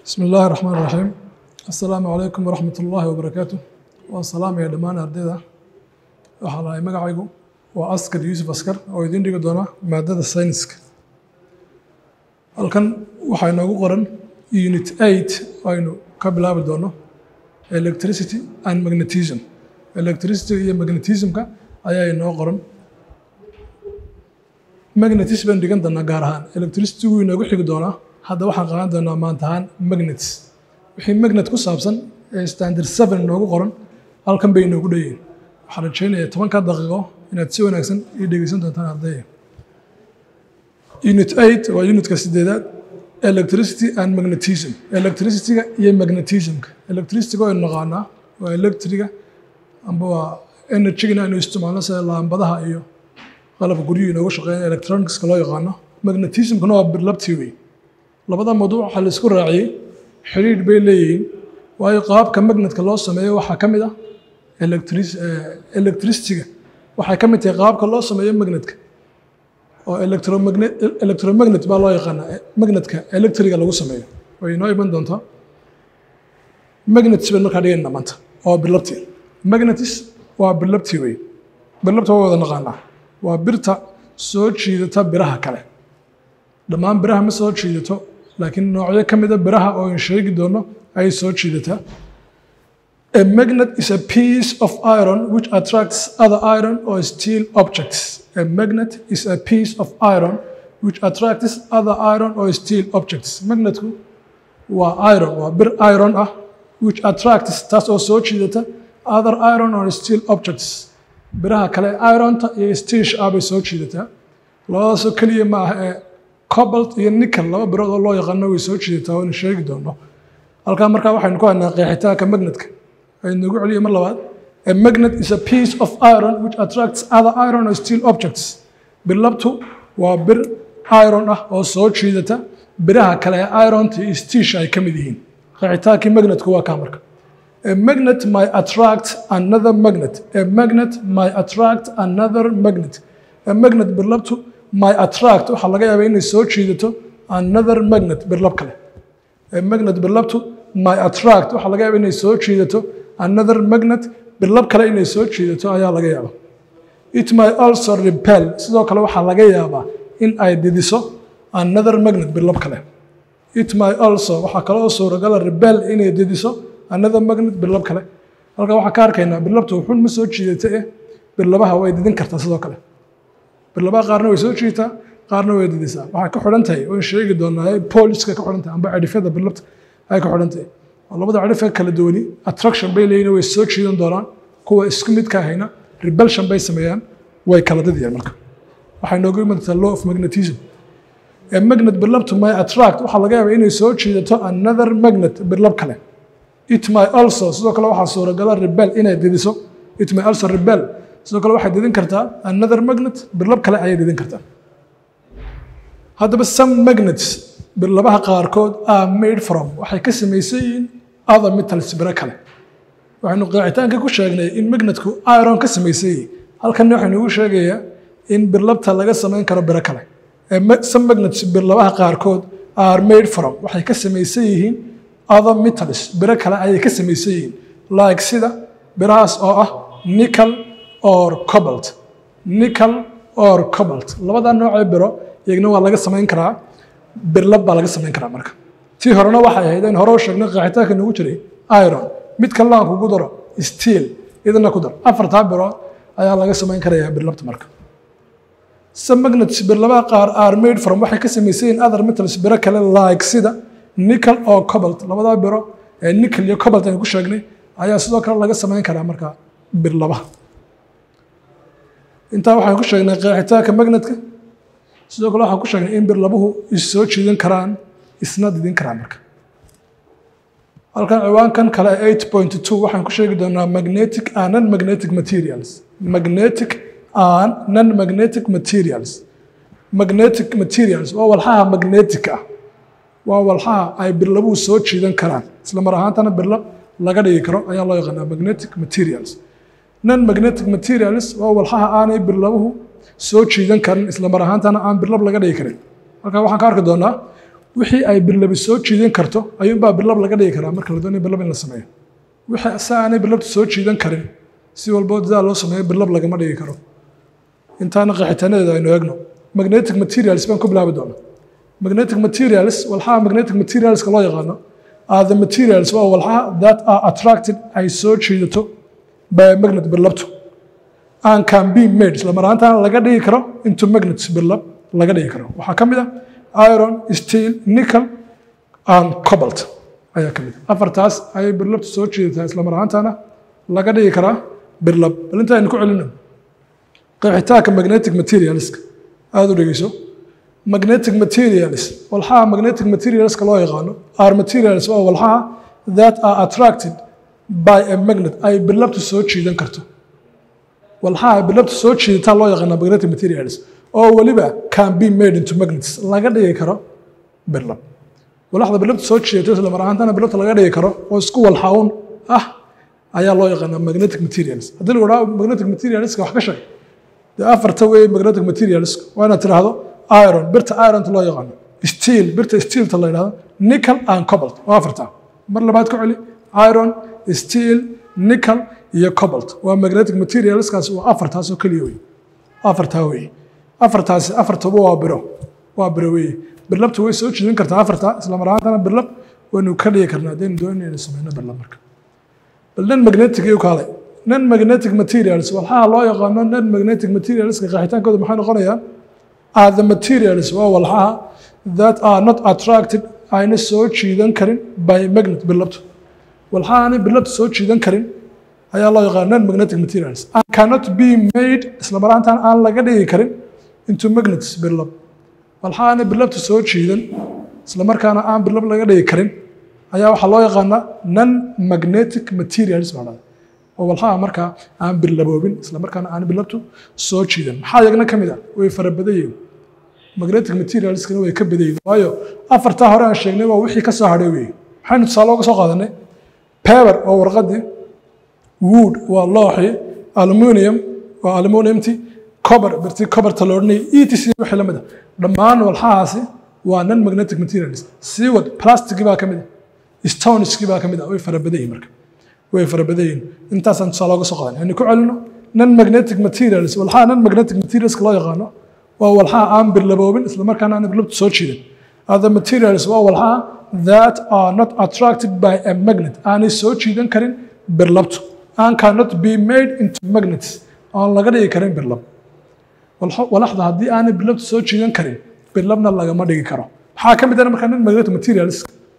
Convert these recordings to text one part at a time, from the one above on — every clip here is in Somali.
bismi illaahi raxmaan raxiim assalaamu calaykum waraxmat ullaahi wabarakaatu waan salaamaya dhammaan ardayda waxaa lahay magacaygu waa askar yuusuf askar oo idiin dhigi doona maadada sayniska halkan waxaa inoogu qoran unit eight aynu ka bilaabi doono electricity and magnetism electricity iyo magnetismka ayaa inoo qoran magnetis baan dhigan doonaa gaar ahaan electricity wuu inoogu xigi doonaa hadda waxaan qaadan doonaa maanta ahaan magnets wixii magnet ku saabsan ee standard seven inoogu qoran halkan bay inoogu dheeyiin waxaan rajaynayaa tobanka daqiiqo inaad si wanaagsan ii dhegeysan doontaan ardaya unit eight waa unitka sideedaad electricity and magnetism electricityga iyo magnetismka electricityga oo naqaanaa waa electriga amba waa energygana aynu isticmaalno sida laambadaha iyo qalabka guryuhu inoogu shaqeeya electronicska loo yaqaano magnetismkana waa birlabtii wey labada mawduuc waxaa la isku raaciyey xidhiidh bay leeyihiin waayo qaabka magnetka loo sameeyo waxaa ka mid ah electricityga waxay ka mid tahay qaabka loo sameeyo magnetka oo electromagnet baa loo yaqaanaa magnetka electriga lagu sameeyo way inoo iman doontaa magnets baynu markaa dhigayna maanta oo birlabtii magnetis waa birlabtii wey birlabta waa wada naqaanaa waa birta soo jiidata biraha kale dhammaan biraha ma soo jiidato laakiin noocyo ka mida biraha oo in sheegi doono ayay soo jiidataa A magnet is a piece of iron which attracts other iron or steel objects. A magnet is a piece of iron which attracts other iron or steel objects. Magnetku waa iron, waa bir iron ah which attracts taas oo soo jiidata other iron or steel objects. Biraha kale ironta iyo steelsh ah bay soo jiidataa. Labadaasoo keliya ma aha ee cobalt iyo nickel laba birood oo loo yaqaano way soo jiidataa oo in sheegi doono. Halkaa markaa waxaynu ku haynaa qeexitaanka magnetka. aynugu celiyo mar labaad a magnet is a piece of iron which attracts other iron or steel objects birlabtu waa bir iron ah oo soo jiidata biraha kale ee ironta iyo steesh ay ka mid yihiin qeexitaankii magnetku waa kaa marka a magnet might attract another magnet a magnet might attract another magnet a magnet birlabtu might attract waxaa laga yaabaa inay soo jiidato another magnet birlab kale a magnet birlabtu might attract waxaa laga yaabaa inay soo jiidato another magnet birlab kale inay soo jiidato ayaa laga yaabaa it may also repel sidoo kale waxaa laga yaabaa in ay didiso another magnet birlab kale it may also waxaa kale oo suuragala rebel inay didiso another magnet birlab kale halka waxaan ka arkaynaa birlabtu wuxuun ma soo jiidata eh birlabaha way didin kartaa sidoo kale birlabaha qaarna way soo jiitaa qaarna way didisaa waxay ka xidhan tahay oon sheegi doonaa poliska ka xidhan tahay amba cidhifyada birlabta ay ka xidhan tahay labada cidhif ee kala duwani attraction bay leeyihin way soo jiidan doonaan kuwa isku midka ahayna rebelsion bay sameeyaan way kala didayaan marka waxay noogu imantaa law of magnetism ee magnet birlabtu may attract waxaa laga yaabaa inay soo jiidato another magnet birlab kale it may also sidoo kale waxaa suuragala rebel inay didiso it may also rebel sidoo kale waxay didin kartaa another magnet birlab kale ayay didin kartaa haddaba some magnets birlabaha qaarkood are made from waxay ka samaysan yihiin other metals biro kale waxaynu qeexitaanka ku sheegnay in magnetku iron ka samaysan yihiin halkanna waxaynu ugu sheegayaa in birlabta laga samayn karo biro kale some magnets birlabaha qaarkood are made from waxay ka samaysan yihiin other metals biro kale ayay ka samaysan yihiin like sida birahaas oo ah nickel or cobalt nickel or cobalt labada noocee biro iyagna waa laga samayn karaa birlab baa laga samayn karaa marka tii horena waxay ahayd in hore u sheegnay qeexitaanka nagu jiray iron mid kalena aan kugu daro steel idana ku dar afartaa birood ayaa laga samayn karayaa birlabta marka some magnets birlabaha qaar are made from waxay ka samaysan yihiin other metals biro kale like sida nickel oo cobalt labadaa biro ee nickel iyo cobalt aynu ku sheegnay ayaa sidoo kale laga samayn karaa marka birlabaha intaa waxaan ku sheegnay qeexitaanka magnetka sidoo kale waxaan ku sheegnay in birlabuhu is soo jiidan karaan isna didin karaan marka halkan ciwaankan kale eight point two waxaan ku sheegi doonaa magnetic and non magnetic materials magnetic and non magnetic materials magnetic materials waa walxaha magnetic ah waa walxaha ay birlabuhu soo jiidan karaan isla mar ahaantana birlab laga dhigi karo ayaa loo yaqaanaa magnetic materials non magnetic materials waa walxaha aanay birlabuhu soo jiidan karin isla mar ahaantana aan birlab laga dhigi karin halkaa waxaan ka arki doonaa wixii ay birlabi soo jiidan karto ayuunbaa birlab laga dhigi karaa marka la doonayo birlab in la sameeyo wixii si aanay birlabtu soo jiidan karin si walbo dadaa loo sameeyo birlab lagama dhigi karo intaana qeexitaanadeeda aynu eegno magnetic materials baan ku bilaabi doonaa magnetic materials walxaha magnetic materialska loo yaqaano are the materials waa walxaha that are attracted ay soo jiidato by a magnet birlabtu and can be made isla maraantaana laga dhigi karo into magnets birlab laga dhigi karo waxaa ka mid ah iron steel nickel and cobalt ayaa ka mid ah afartaas ayay birlabtu soo jiidataa isla maraantaana laga dhigi karaa birlab bal inta aynu ku celino qeexitaanka magnetic materialska aada u dhegeyso magnetic materials walxaha magnetic materialska loo yaqaano are materials waa walxaha that are attracted by a magnet ay birlabtu soo jiidan karto walxaha ay birlabtu soo jiidataa loo yaqaana magnetic materials oo weliba can be made into magnets laga dhigi karo birlab walaxda birlabtu soo jiidato isla mar ahaantana birlabta laga dhigi karo oo isku walxaun ah ayaa loo yaqaanaa magnetic materials haddii lagu dhaho magnetic materialska wax ka sheeg dee afarta wey magnetic materials waa inaad tidhaahdo iron birta ironta loo yaqaano steel birta steelta la yidhahdo nickel and cobalt waa afarta mar labaad ku celi iron steel nickel iyo cobalt waa magnetic materialskaas waa afartaas oo keliya wey afartaa wey afartaasi afartaba waa biro waa biro wey birlabta way soo jiidan kartaa afarta isla mar ahaantana birlab waynu ka dhigi karnaa haddaynu doonayna inaynu sameyno birlab marka bal non magnetic iyo kaale non magnetic materials walxaha loo yaqaano non magnetic materialska qeexitaankooda maxay noqonayaan are the materials waa walxaha that are not attracted ayna soo jiidan karin by magnet birlabtu walxaha aanay birlabtu soo jiidan karin ayaa loo yaqaana non magnetic materials and cannot be made isla mar ahaantaan aan laga dhigi karin into magnets birlab walxaha aanay birlabtu soo jiidan isla markaana aan birlab laga dhigi karin ayaa waxaa loo yaqaanaa non magnetic materials baa dhahda oo walxaha markaa aan birlaboobin isla markaana aan birlabtu soo jiidan maxaa yagna ka mid ah way fara badan yihiin magnetic materialskana way ka badan yihiin waayo afartaa hore aan sheegnay waa wixii ka soo hadhay weeye maxaynu tusaale uga soo qaadanay paper waa warqadii wood waa looxii aluminium waa aluminiumti cober birtii coberta la odhanayay etc wixii la mid ah dhammaan walxahaasi waa non magnetic materials seaward plasticii baa ka mid ah stoneskii baa ka mid ah way fara badan yihiin marka way fara badan yihiin intaasaan tusaale uga soo qaadan aynu ku celino non magnetic materials walxaha non magnetic materialska loo yaqaano waa walxaha aan birlaboobin isla markaana aan birlabtu soo jiidan other materials waa walxaha that are not attracted by a magnet aanay soo jiidan karin birlabtu and cannot be made into magnets aan laga dhigi karin birlab walaxda haddii aanay birlabtu soo jiidan karin birlabna lagama dhigi karo waxaa ka mid ah markaa non magnetic materials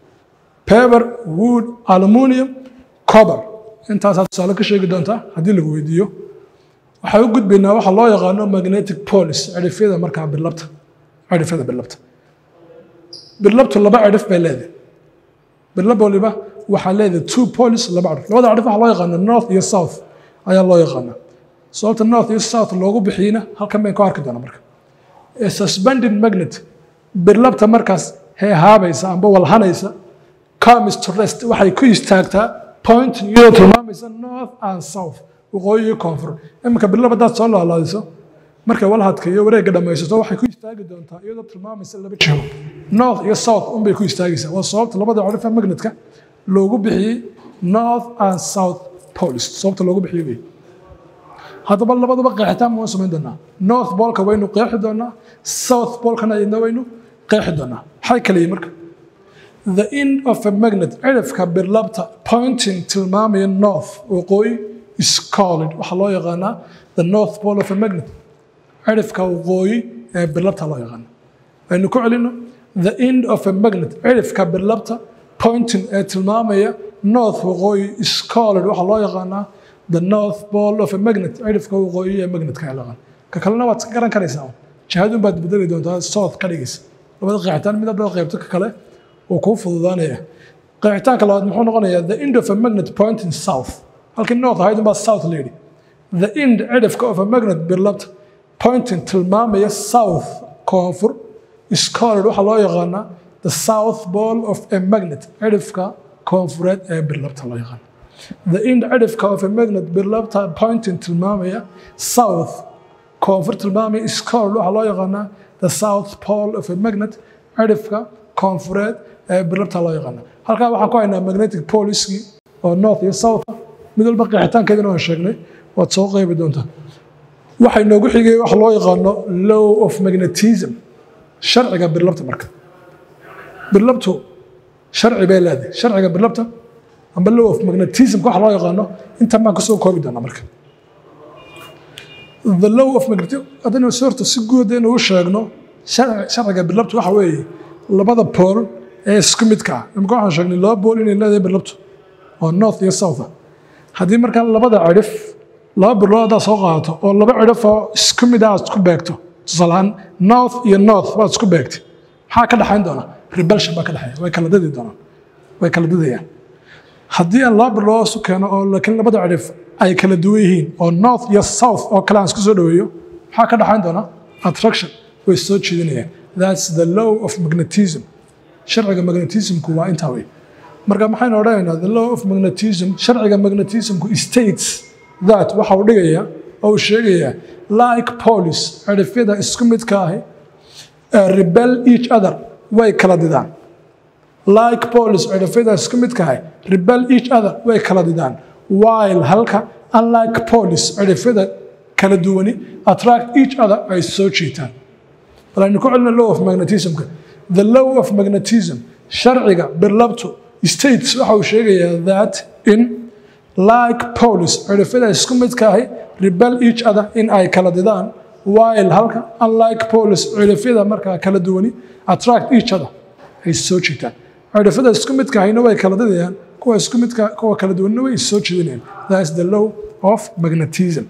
paper wood aluminium cober intaasaa tusaale ka sheegi doontaa haddii lagu weydiiyo waxay u gudbaynaa waxa loo yaqaano magnetic polis cidhifyada markaa birlabta cidhifyada birlabta birlabtu laba cidhif bay leedahay birlab waliba waxaa leedahay two polis laba cidhif labada cidhif waxaa loo yaqaana north iyo south ayaa loo yaqaanaa sababta north iyo south loogu bixiyina halkan bayn ku arki doonaa marka suspended magnet birlabta markaas heehaabaysa amba walhanaysa comes to rest waxay ku istaagtaa point iyadoo tilmaamaysa north and south waqooyi iyo koonfur iminka birlab haddaad soo laalaadiso markay walhadka iyo wareegga dhammaysato waxay ku istaagi doontaa iyadoo tilmaamaysa laba jiho north iyo south unbay ku istaagaysaa waa sababta labada cidhifa magnetka loogu bixiyey north and south polis sababta loogu bixiyey wey haddaba labadaba qeexitaan waan samayn doonaa north bolka waynu qeexi doonaa south bolkana iyadna waynu qeexi doonaa maxay kale yihin marka the end of a magnet cidhifka birlabta pointing tilmaamaya north waqooyi is called waxaa loo yaqaanaa the north pole of a magnet cidhifka waqooyi ee birlabta loo yaqaana aynu ku celino the end of a magnet cidhifka birlabta pointing ee tilmaamaya north waqooyi is called waxaa loo yaqaanaa the north pole of a magnet cidhifka waqooyi ee magnetka ee laqan ka kalena waad ka garan karaysaa jihadun baad bedeli doontaa south ka dhigaysa labada qeexitaan mid haddaad qaybto ka kale wuu kuu fududaanaya qeexitaanka labaad muxuu noqonayaa the end of a magnet pointing south halkii north ahayd unbaa south la yidhi the end cidhifka of a magnet birlabta pointing tilmaamaya south koonfur is called waxaa loo yaqaanaa the south pole of a magnet cidhifka koonfureed ee birlabta loo yaqaana the end cidhifka of a magnet birlabta pointing tilmaamaya south koonfur tilmaamaya is called waxaa loo yaqaanaa the south pole of a magnet cidhifka koonfureed ee birlabta loo yaqaana halkaa waxaan ku haynaa magnetic poliskii oo north iyo south mid walba qeexitaankeedana waan sheegnay waad soo qeybi doontaa waxay noogu xigay wax loo yaqaano law of magnetism sharciga birlabta marka birlabtu sharci bay leedahay sharciga birlabta amba law of magnetism waxa loo yaqaano intan baan kasoo koobi doonaa marka the law of magnetism haddaynu sorta si guud inuu u sheegno sharciga birlabtu waxa weeye labada pool ee isku midka ah imika waxaan sheegnay laba pool inay leedahay birlabtu oo north iyo south ah haddii markaa labada cidhif laba birlood haddaad soo qaadato oo laba cidhif oo isku mid ah aad isku beegto tusaalahaan north iyo north waad isku beegtay maxaa ka dhexayn doona rebelsion baa ka dhexeeya way kala dadi doonaan way kala dadayaan haddii aan laba birlood isu keeno oo laakiin labada cidhif ay kala duwan yihiin oo north iyo south oo kale aan isku soo dhaweeyo maxaa ka dhexayn doona attraction way soo jiidanayaan that's the law of magnetism sharciga magnetismku waa intaa wey marka maxaynu odhanaynaa the law of magnetism sharciga magnetismku states that waxa uu dhigaya oo uu sheegayaa like police cidhifyada isku midka ahi rebel each other way kala didaan like police cidhifyada isku midka ahi rebel each other way kala didaan while halka unlike police cidhifyada kala duwani attract each other ay soo jiitaan bal aynu ku celina law of magnetismka the law of magnetism sharciga birlabtu states waxa uu sheegayaa that in like police cidhifyada isku midka ahi rebel each other in ay kala didaan while halka unlike police cidhifyada markaa kala duwani attract each other ay soo jiitaan cidhifyada isku midka ahina way kala didayaan kuwa isku midka kuwa kala duwanina way soo jiidanayaan that is the law of magnetism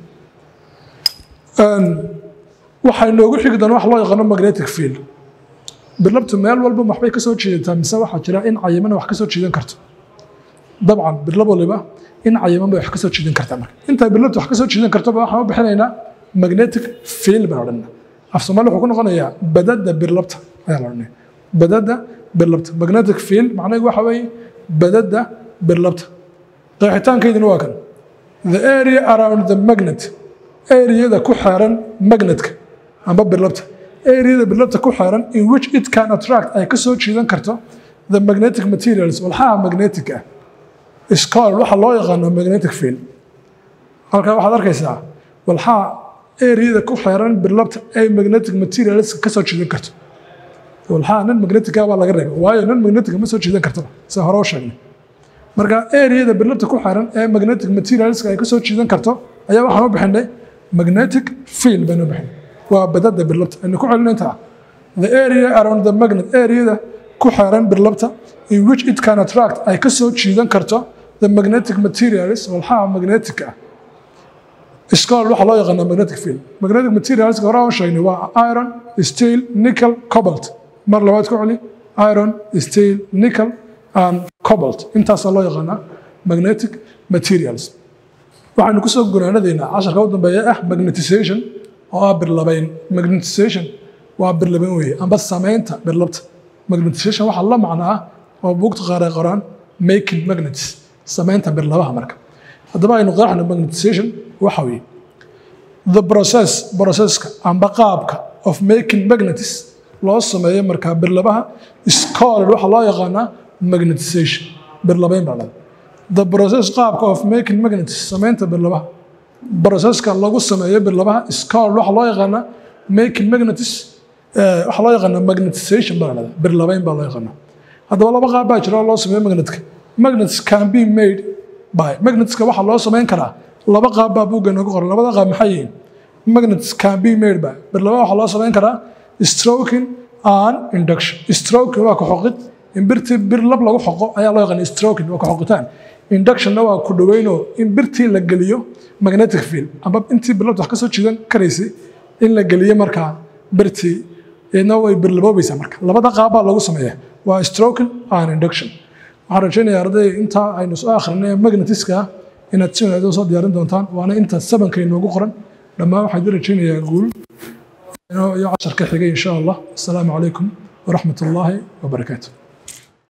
waxay noogu xigi doona wax loo yaqaano magnetic field birlabtu meel walba waxbay ka soo jiidataa mise waxaa jira in cayimana wax ka soo jiidan karto dabcan birlab waliba in cayiman bay wax ka soo jiidan kartaa marka intay birlabtu wax ka soo jiidan kartoba waxaan u bixinaynaa magnetic field baan odhanaa af soomaali wuxuu ku noqonayaa badada birlabta ayaa la odhanaya badada birlabta magnetic field macnaheedu waxa weeye badada birlabta qeexitaankeyduna waa kan the area around the magnet areada ku xeeran magnetka amba birlabta areada birlabta ku xeeran in which it can attract ay ka soo jiidan karto the magnetic materials walxaha magnetic ah iscol waxa loo yaqaano magnetic field halkaa waxaad arkaysaa walxaha areada ku xeeran birlabta ay magnetic materials ka soo jiidan karto walxaha non magnetica baa laga reebay waayo non magnetica ma soo jiidan kartaba sida hore u sheegnay marka areada birlabta ku xeeran ee magnetic materials ay ka soo jiidan karto ayaa waxaan u bixinay magnetic field baynu u bixinay waa badada birlabta aynu ku celin intaa the area around the magnet areada ku xeeran birlabta in which it can attract ay ka soo jiidan karto the magnetic materials walxaha magnetic ah iskool waxaa loo yaqaanaa magnetic field magnetic materials hore aan sheegnay waa iron steel nickel cobalt mar labaad ku celi iron steel nickel and cobalt intaasaa loo yaqaanaa magnetic materials waxaynu kusoo gunaanadaynaa casharka u dambeeya ah magnetization oo ah birlabayn magnetization waa birlabayn weeye amba samaynta birlabta magnetization waxaa la macnaa oo buugta qaar ay qoraan making magnets samaynta birlabaha marka haddaba aynu qeexno magnetization waxa weeye the process processka amba qaabka of making magnets loo sameeyo markaa birlabaha is called waxaa loo yaqaanaa magnetization birlabayn baa dhada the process qaabka of making magnets samaynta birlabaha processka lagu sameeyo birlabaha is called waxaa loo yaqaanaa making magnets waxaa loo yaqaanaa magnetization baa dhada birlabayn baa loo yaqaanaa haddaba laba qaab baa jira oo loo sameeyo magnetka magnets can be made by magnetska waxaa loo samayn karaa laba qaab baa buugga noogu qoran labada qaab maxay yihiin magnets can be made by birlaba waxaa loo samayn karaa stroking and induction stroking waa ku xoqid in birtii bir lab lagu xoqo ayaa loo yaqaan stroking waa ku xoqitaan inductionna waa ku dhaweynoo in birtii la geliyo magnetic field ama intii birlabta wax ka soo jiidan karaysay in la geliyo markaa birtii iyadna way birlaboobaysaa marka labada qaab baa lagu sameeyaa waa stroking and induction waxaan rajaynayaa arday intaa aynu soo akhrinay magnetiska inaad si wanaagsan soo diyaarin doontaan waana inta sabanka inoogu qoran dhammaan waxaan idin rajaynayaa guul iyo casharka xigay insha allah asalaamu calaykum waraxmat ullaahi wabarakaatu